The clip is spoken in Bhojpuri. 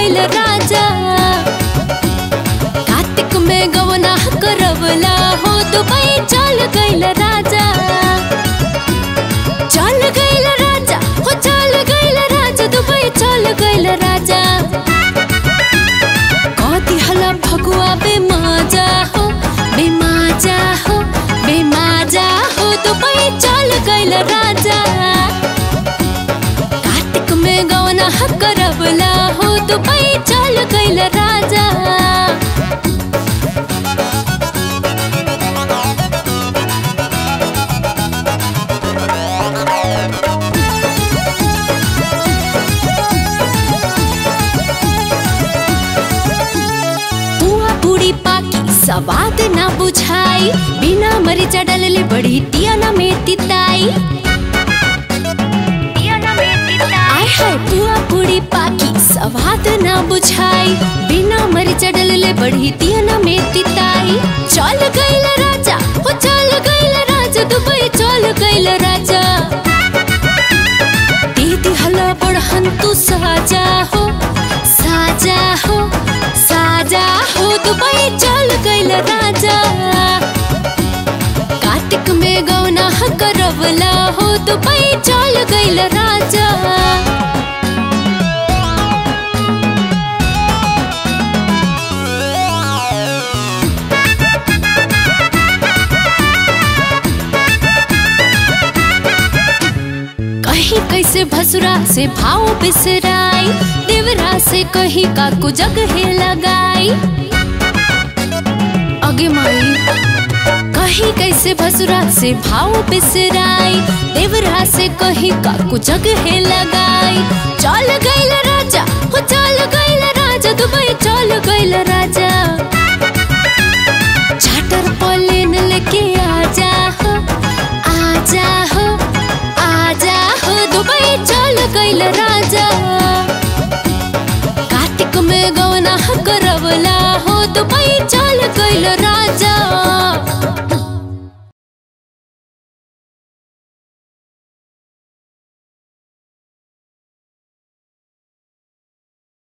गइल राजा कार्तिक में गवना करवला हो दुबई चल गइल राजा चल गइल राजा हो चल गइल राजा दुबई चल गइल राजा कति हला फगुआ बेमाजा हो बेमाजा हो बेमाजा हो दुबई चल गइल राजा कार्तिक में गवना करवला हो दुबई चल गइल राजा बुआ बूढ़ी पाकी सवाद ना बुझाई बिना मरीचा डालले बड़ी टियाना में तिताई आय हाय बुआ बूढ़ी पाकी सवाद ना बुझाई बिना मरीचा डालले बड़ी टियाना में तिताई चल गइल राजा हो चल गइल राजा दुबई चल गइल राजा दीदी हला बड़हन तू साजा हो साजा हो साजा हो दुबई चल गइल राजा कार्तिक में गौना करवला हो दुबई चल गइल राजा कहीं कैसे भसुरा से भाव बिसराई देवरा से कहीं काकू जगह लगाई अगे माई कहीं कैसे भसुरा से भाव बिसराई देवरा से कहीं काकू जगह लगाई चल गइल राजा हो चल गइल राजा दुबई चल गइल राजा चार्टर प्लेन लेके आजा हो आजा हो आजा हो दुबई चल गइल राजा कार्तिक में गवना करवला हो दुबई चल गइल